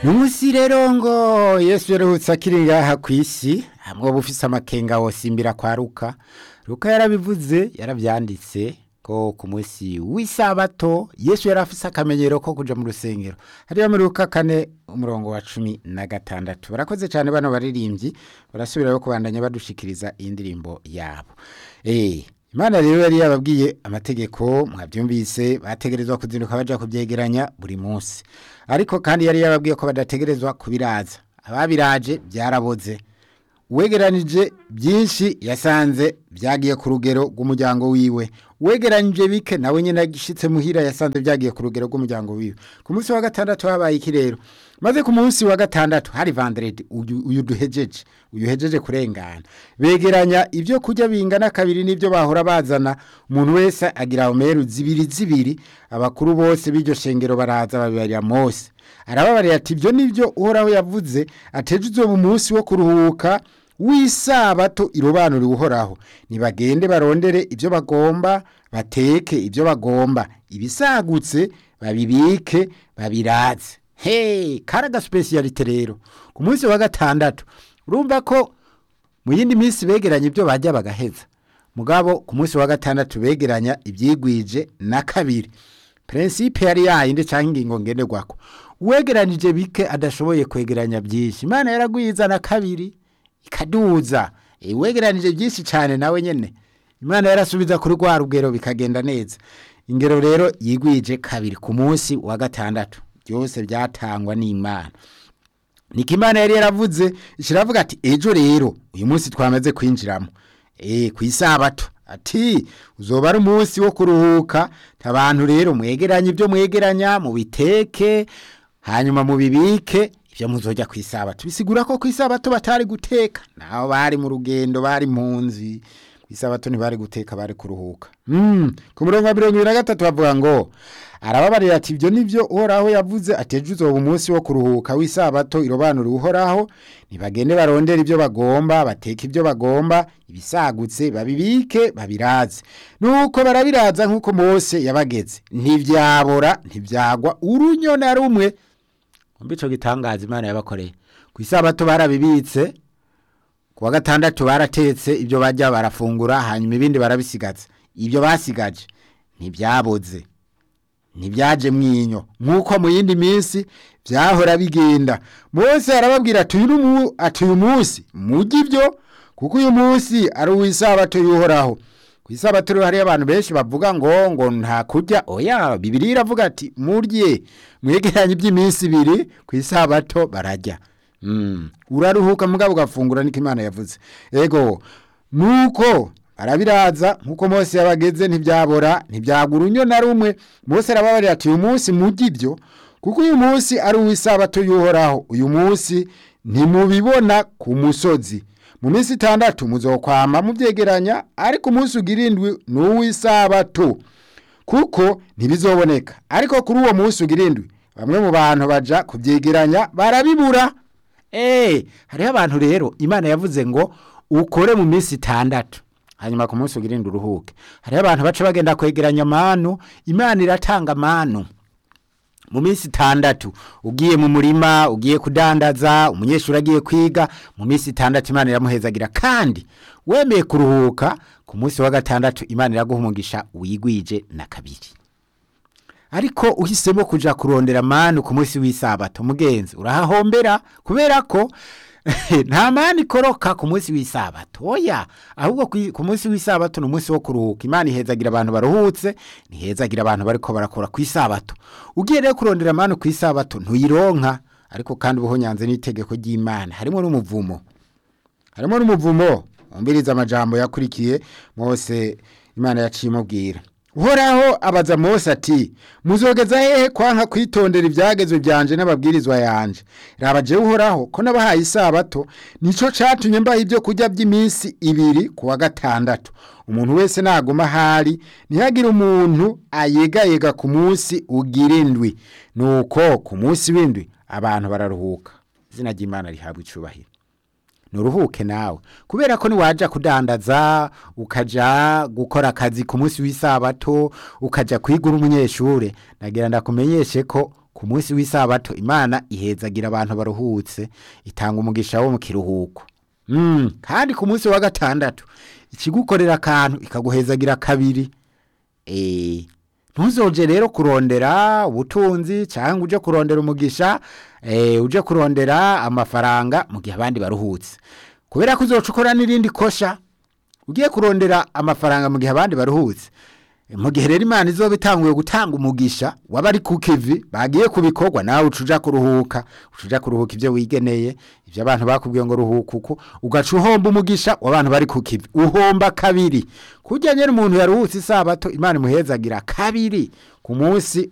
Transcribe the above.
n'umunsi rero ngo yesu yaruhutse akiri ngaha ku isi hamwe uba ufise amakenga wosimbira kwa ruka ruka yarabivuze yarabyanditse ko ku munsi w'isabato yesu yari afise akamenyero ko kuja mu rusengero hariya muri ruka kane umurongo wa cumi na gatandatu barakoze cyane bano baririmbyi barasubirayo kubandanya badushikiriza iyi ndirimbo yabo eh Imana rero yari yababwiye amategeko mwabyumvise bategerezwa kuzinduka baja kubyegeranya buri munsi ariko kandi yari yababwiye ko badategerezwa kubiraza ababiraje byaraboze uwegeranije byinshi yasanze byagiye ku rugero rw'umuryango wiwe uwegeranije bike nawe nyine agishitse muhira yasanze byagiye ku rugero rw'umuryango wiwe ku munsi wa gatandatu habaye iki rero maze ku munsi wa gatandatu hari vanderedi uyu duhejeje uyu uhejeje kurengana begeranya ibyo kurya bingana kabiri n'ibyo bahora bazana umuntu wese agira omeru zibiri zibiri abakuru bose b'iryo shengero baraza babibarira mose arababarira ati ibyo nibyo uhoraho yavuze ateje uzoba umunsi wo kuruhuka w'isabato irobanura uhoraho nibagende barondere ibyo bagomba bateke ibyo bagomba ibisagutse babibike babiraze hey karaga specialite rero ku munsi wa gatandatu urumva ko mu yindi minsi begeranya ibyo bajya bagaheza mugabo ku munsi wa gatandatu begeranya ibyigwije na kabiri prinsipe yari yayindi cyangwa ingingo ngenderwako uwegeranije bike adashoboye kwegeranya byinshi imana yaragwiza na kabiri ikaduza uwegeranije byinshi cyane nawe nyine imana yarasubiza kuri rwa rugero bikagenda neza ingero rero yigwije kabiri ku munsi wa gatandatu byose byatangwa n'imana niko imana yari yaravuze ishiravuga ati ejo rero uyu munsi twamaze kwinjiramo eh ku isabato ati uzoba ari umunsi wo kuruhuka abantu rero mwegeranye ibyo mwegeranya mu biteke hanyuma mu bibike ibyo muzojya ku isabato bisigura ko ku isabato batari guteka naho bari mu rugendo bari mu nzi ku isabato ntibari guteka bari kuruhuka ku murongo wa mirongo ibiri na gatatu bavuga ngo arababarira ati ibyo nibyo uhoraho yavuze ateje uzoba umunsi wo kuruhuka w'isabato irobanura uhoraho ntibagende barondera ibyo bagomba bateka ibyo bagomba ibisagutse babibike babiraze nuko barabiraza nk'uko mose yabageze ntibyabora ntibyagwa urunyo na rumwe mbi ico gitangaza imana yabakoreye ku isabato barabibitse ku wa gatandatu baratetse ibyo bajya barafungura hanyuma ibindi barabisigaza ibyo basigaje ntibyaboze ntibyaje mwinyo nk'uko mu yindi minsi byahora bigenda mose arababwira ati uyu munsi mujye ibyo kuko uyu munsi ari uw'isabato y'uhoraho ku isabato rero hariyo abantu benshi bavuga ngo ngo nta kurya oya bibiri iravuga ati murye mwegeranye iby'iminsi ibiri ku isabato barajya uraruhuka mugabo ugafungura niko imana yavuze ego nuko arabiraza nkuko Mose yabageze ntibyabora ntibyagura unyo na rumwe Mose arababarira ati uyu munsi mujye ibyo kuko uyu munsi ari uw'isabato y'uhoraho uyu munsi ntimubibona ku musozi mu minsi itandatu muzokwama mubyegeranya ariko umunsi ugira indwi ni uw'isabato kuko ntibizoboneka ariko kuri uwo munsi ugira indwi bamwe mu bantu baja kubyegeranya barabibura eh hariho abantu rero imana yavuze ngo ukore mu minsi itandatu hanyuma ku munsi ugira uruhuke hariho abantu baca bagenda kwegeranya amanu imana iratanga amanu mu minsi itandatu ugiye mu murima ugiye kudandaza umunyeshuri agiye kwiga mu minsi itandatu imana iramuhezagira kandi wemeye kuruhuka ku munsi wa gatandatu imana iraguha umugisha wigwije na kabiri ariko uhisemo kuja kurondera manu ku munsi w'isabato mugenzi urahahombera kubera ko nta mani ikoroka ku munsi w'isabato oya ahubwo ku munsi w'isabato ni umunsi wo kuruhuka imana ihezagira abantu baruhutse ntihezagira abantu bariko barakora ku isabato ugiye rero kurondera mani ku isabato ntuyironka ariko kandi ubuho nyanze n'itegeko ry'imana harimo n'umuvumo harimo n'umuvumo wumviriza amajambo yakurikiye mose imana yaciye imubwira uhoraho abaza mose ati muzogeza hehe kwanka kwitondera ibyagezwe byanje n'ababwirizwa yanje raba jewe uhoraho ko nabahaye isabato nico catumye mbaha ibyo kurya by'iminsi ibiri ku wa gatandatu umuntu wese naguma ahari ntihagire umuntu ayegayega ku munsi ugira indwi nuko ku munsi w'indwi abantu bararuhuka izina ry'imana rihabwa icubahiro nuruhuke nawe kubera ko niwaja kudandaza ukaja gukora akazi ku munsi w'isabato ukaja kwigura umunyeshure nagira ndakumenyeshe ko ku munsi w'isabato imana ihezagira abantu baruhutse itanga umugisha wo mu kiruhuko Mm, kandi ku munsi wa gatandatu ikigukorera akantu ikaguhezagira kabiri Eh, ntuzoje rero kurondera ubutunzi cyangwa uje kurondera umugisha eh, uje kurondera amafaranga mu gihe abandi baruhutse kubera ko uzoca ukora n'irindi kosha ugiye kurondera amafaranga mu gihe abandi baruhutse mu gihe rero imana izoba itanguye gutanga umugisha w'abari ku kivi bagiye ku bikorwa nawe uca uja kuruhuka uca uja kuruhuka ibyo wigeneye ibyo abantu bakubwiye ngo ruhuka uko ugaca uhomba umugisha w'abantu bari ku kivi uhomba kabiri kujya nyine umuntu yaruhutse isabato imana imuhezagira kabiri ku munsi